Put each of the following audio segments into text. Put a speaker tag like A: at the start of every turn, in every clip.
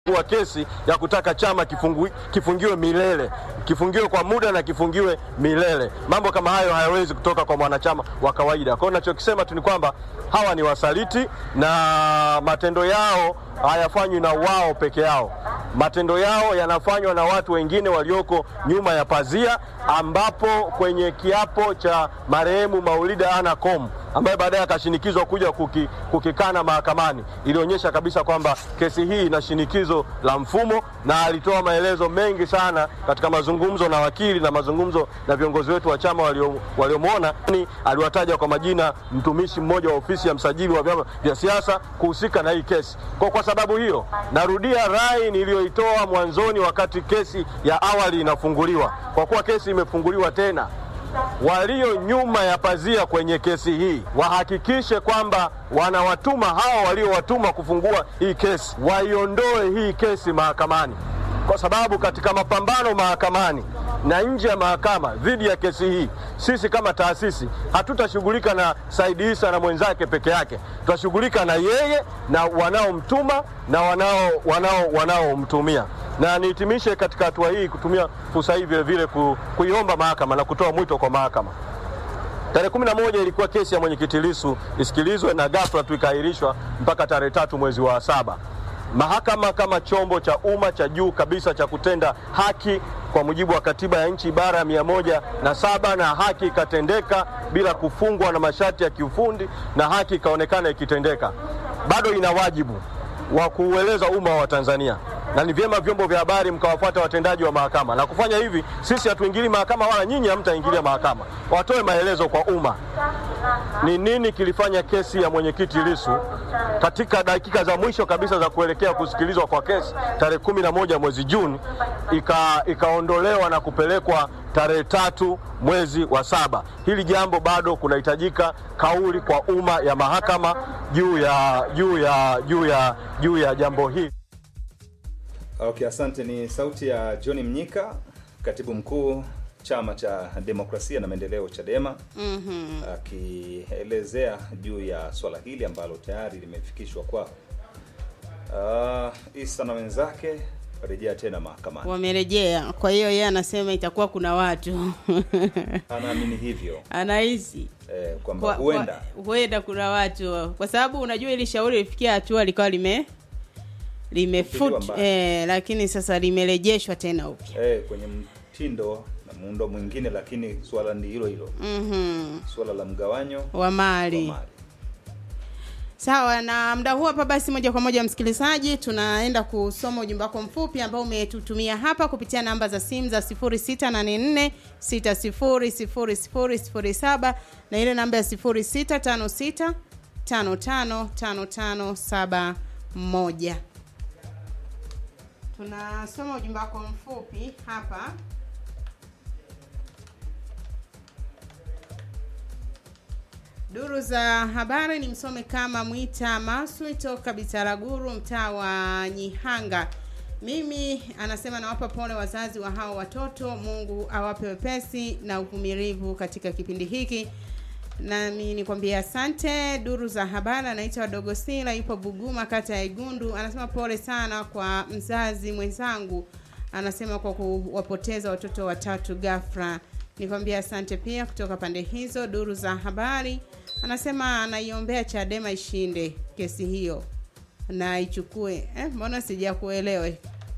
A: wa kesi ya kutaka chama kifungu, kifungiwe milele kifungiwe kwa muda na kifungiwe milele. Mambo kama hayo hayawezi kutoka kwa mwanachama wa kawaida. Kwa hiyo nachokisema tu ni kwamba hawa ni wasaliti na matendo yao hayafanywi na wao peke yao. Matendo yao yanafanywa na watu wengine walioko nyuma ya pazia, ambapo kwenye kiapo cha marehemu Maulida Ana Kom ambaye baadaye akashinikizwa kuja kuki, kukikana mahakamani, ilionyesha kabisa kwamba kesi hii ina shinikizo la mfumo, na alitoa maelezo mengi sana katika mazungumzo na wakili na mazungumzo na viongozi wetu wa chama waliomwona. Walio aliwataja kwa majina mtumishi mmoja wa ofisi ya msajili wa vyama vya siasa kuhusika na hii kesi. Kwa, kwa sababu hiyo narudia rai niliyoitoa mwanzoni wakati kesi ya awali inafunguliwa, kwa kuwa kesi imefunguliwa tena walio nyuma ya pazia kwenye kesi hii wahakikishe kwamba wanawatuma hao waliowatuma kufungua hii kesi, waiondoe hii kesi mahakamani, kwa sababu katika mapambano mahakamani na nje ya mahakama dhidi ya kesi hii, sisi kama taasisi hatutashughulika na Said Isa na mwenzake peke yake, tutashughulika na yeye na wanaomtuma na wanao wanao wanaomtumia na nihitimishe katika hatua hii kutumia fursa hii vile vile ku, kuiomba mahakama na kutoa mwito kwa mahakama. Tarehe kumi na moja ilikuwa kesi ya mwenyekiti Lissu isikilizwe na ghafla tu ikaahirishwa mpaka tarehe tatu mwezi wa saba. Mahakama kama chombo cha umma cha juu kabisa cha kutenda haki kwa mujibu wa katiba ya nchi ibara ya mia moja na saba na haki ikatendeka bila kufungwa na masharti ya kiufundi na haki ikaonekana ikitendeka, bado ina wajibu wa kuueleza umma wa Tanzania na ni vyema vyombo vya habari mkawafuata watendaji wa mahakama na kufanya hivi. Sisi hatuingili mahakama wala nyinyi hamtaingilia mahakama, watoe maelezo kwa umma ni nini kilifanya kesi ya mwenyekiti Lissu katika dakika za mwisho kabisa za kuelekea kusikilizwa kwa kesi tarehe kumi na moja mwezi Juni ika, ikaondolewa na kupelekwa tarehe tatu mwezi wa saba. Hili jambo bado kunahitajika kauli kwa umma ya mahakama juu ya, juu ya, juu ya, juu ya jambo hili.
B: Okay, asante. Ni sauti ya John Mnyika, katibu mkuu chama cha demokrasia na maendeleo Chadema,
C: Mhm.
B: akielezea juu ya swala hili ambalo tayari limefikishwa kwao. Uh, Isa na wenzake warejea tena mahakamani.
C: Wamerejea. Kwa hiyo yeye anasema itakuwa kuna watu
B: Anaamini hivyo
C: anahisi
B: eh, kwamba
C: kwa-
B: huenda
C: kwa- huenda kuna watu, kwa sababu unajua ili shauri lifikia hatua likawa lime
B: Kutiliwa
C: limefut
B: mbali.
C: eh, lakini sasa limerejeshwa tena upya.
B: eh, kwenye mtindo na muundo mwingine, lakini swala ni hilo hilo,
C: Mhm.
B: swala la mgawanyo
C: wa
B: wa
C: mali.
B: mali.
C: Sawa, na muda huu hapa basi, moja kwa moja msikilizaji, tunaenda kusoma ujumbe wako mfupi ambao umetutumia hapa kupitia namba za simu za 0684 600007 na ile namba ya 0656 555571. Tunasoma ujumbe wako mfupi hapa. Duru za habari ni msome kama Mwita Maswi toka Bitaraguru, mtaa wa Nyihanga. Mimi anasema nawapa pole wazazi wa hao watoto, Mungu awape wepesi na uvumilivu katika kipindi hiki. Nami nikwambia asante. Duru za habari anaitwa Dogo Sila, yupo Buguma, kata ya Igundu. Anasema pole sana kwa mzazi mwenzangu, anasema kwa kuwapoteza watoto watatu ghafla. Nikwambia asante pia kutoka pande hizo. Duru za habari anasema anaiombea Chadema ishinde kesi hiyo na ichukue. Eh, mbona sijakuelewa?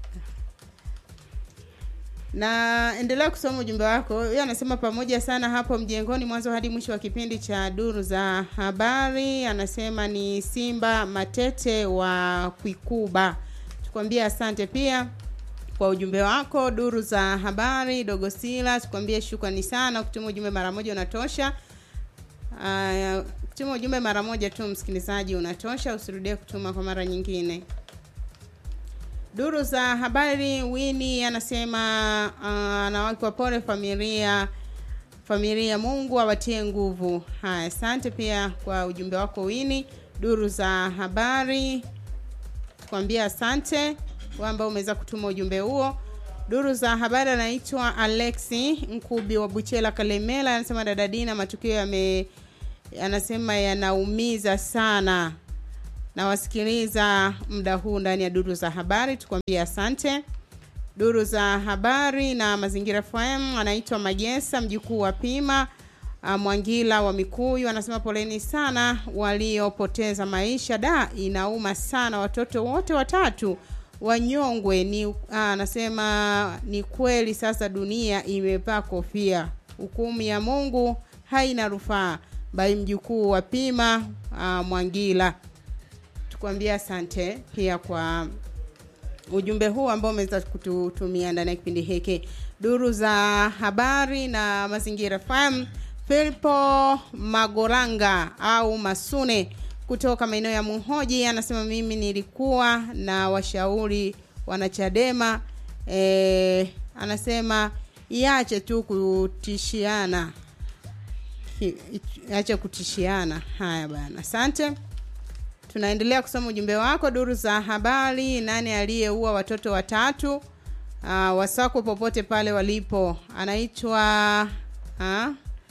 C: na endelea kusoma ujumbe wako. Huyo anasema pamoja sana hapo mjengoni, mwanzo hadi mwisho wa kipindi cha duru za habari. Anasema ni Simba Matete wa Kwikuba. Tukwambie asante pia kwa ujumbe wako. Duru za habari, Dogosila, tukwambie shukrani sana. Kutuma ujumbe mara moja unatosha. Uh, kutuma ujumbe mara moja tu msikilizaji unatosha, usirudie kutuma kwa mara nyingine. Duru za habari, Wini anasema uh, anawake pole familia familia, Mungu awatie nguvu. Haya, asante pia kwa ujumbe wako Wini. Duru za habari, tukwambia asante wewe ambao umeweza kutuma ujumbe huo. Duru za habari anaitwa Alexi Nkubi wa Buchela Kalemela, anasema dada Dina, matukio yame anasema yanaumiza sana nawasikiliza muda huu ndani ya duru za habari, tukwambie asante. Duru za habari na mazingira FM, anaitwa Magesa mjukuu wa Pima uh, Mwangila wa Mikuyu anasema poleni sana waliopoteza maisha. Da, inauma sana, watoto wote watatu wanyongwe. Ni uh, anasema ni kweli, sasa dunia imevaa kofia, hukumu ya Mungu haina rufaa. Bai mjukuu wa Pima uh, Mwangila, tukwambia asante pia kwa ujumbe huu ambao umeweza kututumia ndani ya kipindi hiki duru za habari na mazingira FM. Filipo Magoranga au Masune kutoka maeneo ya Muhoji anasema mimi nilikuwa na washauri wanachadema e, anasema iache tu kutishiana iache kutishiana. Haya bana, asante. Tunaendelea kusoma ujumbe wako duru za habari. Nani aliyeua watoto watatu uh, wasakwe popote pale walipo? Anaitwa uh,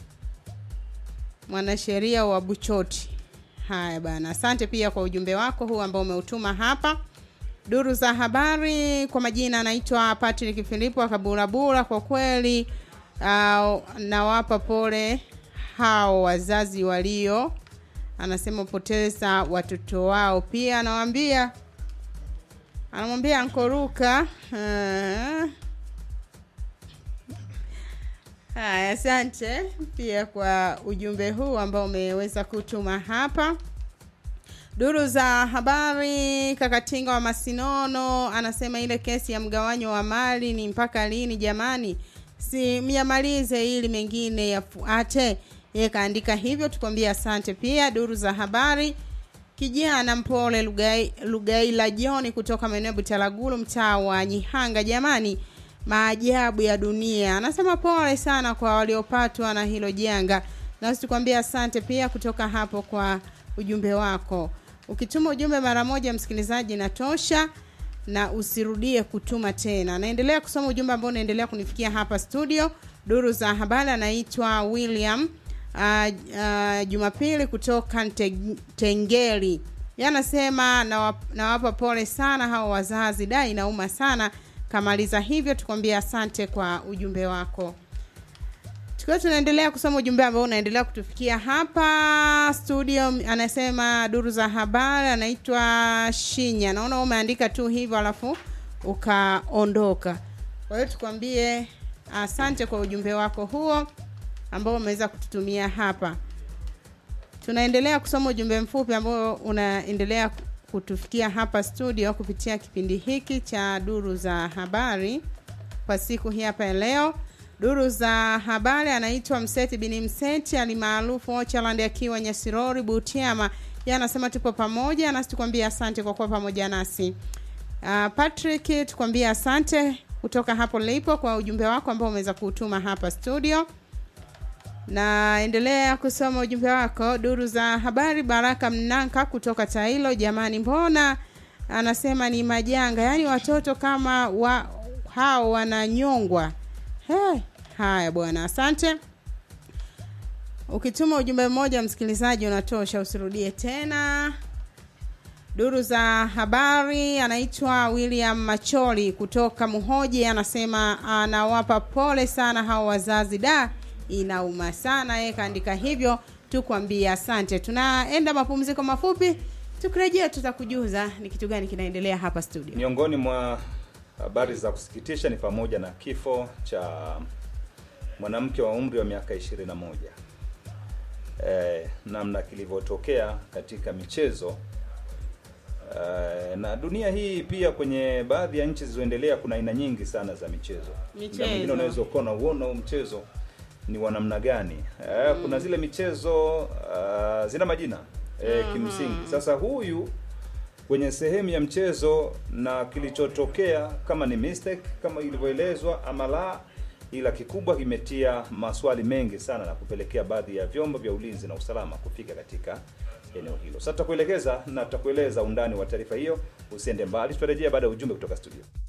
C: mwanasheria wa Buchoti. Haya bana, asante pia kwa ujumbe wako huu ambao umeutuma hapa duru za habari. Kwa majina anaitwa Patrick Filipo Kaburabura. Kwa kweli uh, nawapa pole hao wazazi walio anasema poteza watoto wao. Pia anawaambia anamwambia ankoruka uh, haya, asante pia kwa ujumbe huu ambao umeweza kutuma hapa duru za habari. Kakatinga wa Masinono anasema ile kesi ya mgawanyo wa mali ni mpaka lini jamani? Si myamalize ili mengine yafuate. Yeye kaandika hivyo, tukwambia asante. Pia duru za habari, kijana mpole Lugai, Lugaila Joni kutoka maeneo ya Butalagulu, mtaa wa Nyihanga, jamani, maajabu ya dunia. Anasema pole sana kwa waliopatwa na hilo janga, nasi tukwambia asante pia kutoka hapo kwa ujumbe wako. Ukituma ujumbe mara moja, msikilizaji, natosha na usirudie kutuma tena. Naendelea kusoma ujumbe ambao unaendelea kunifikia hapa studio. Duru za habari, anaitwa William Uh, uh, Jumapili kutoka Tengeli yanasema nawapa na pole sana hao wazazi, da inauma sana. Kamaliza hivyo, tukwambia asante kwa ujumbe wako. Tukiwa tunaendelea kusoma ujumbe ambao unaendelea kutufikia hapa studio, anasema duru za habari, anaitwa Shinya. Naona umeandika tu hivyo alafu ukaondoka. Kwa hiyo tukwambie asante kwa ujumbe wako huo ambao umeweza kututumia hapa. Tunaendelea kusoma ujumbe mfupi ambao unaendelea kutufikia hapa studio kupitia kipindi hiki cha duru za habari kwa siku hii hapa ya leo. Duru za habari anaitwa Mseti Bini Mseti alimaarufu Ochaland akiwa Nyasirori Butiama. Yeye anasema tupo pamoja nasi, tukwambia asante kwa kuwa pamoja nasi. Uh, Patrick tukwambia asante kutoka hapo lipo kwa ujumbe wako ambao umeweza kuutuma hapa studio naendelea kusoma ujumbe wako duru za habari. Baraka Mnanka kutoka Tailo, jamani, mbona anasema ni majanga, yaani watoto kama wa, hao wananyongwa. Hey, haya bwana, asante. Ukituma ujumbe mmoja msikilizaji unatosha, usirudie tena. Duru za habari, anaitwa William Macholi kutoka Muhoji, anasema anawapa pole sana hao wazazi da inauma sana. Yeye kaandika hivyo, tukwambia asante. Tunaenda mapumziko mafupi, tukirejea tutakujuza ni kitu gani kinaendelea hapa studio.
B: Miongoni mwa habari za kusikitisha ni pamoja na kifo cha mwanamke wa umri wa miaka 21 eh, namna kilivyotokea katika michezo eh, na dunia hii pia, kwenye baadhi ya nchi zilizoendelea kuna aina nyingi sana za michezo.
C: Michezo.
B: Na mwingine unaweza ukaona uona huu mchezo ni wa namna gani eh, kuna zile michezo uh, zina majina eh, kimsingi. Sasa huyu kwenye sehemu ya mchezo na kilichotokea, kama ni mistake kama ilivyoelezwa ama la, ila kikubwa kimetia maswali mengi sana na kupelekea baadhi ya vyombo vya ulinzi na usalama kufika katika eneo hilo. Sasa tutakuelekeza na tutakueleza undani wa taarifa hiyo, usiende mbali, tutarejea baada ya ujumbe kutoka studio.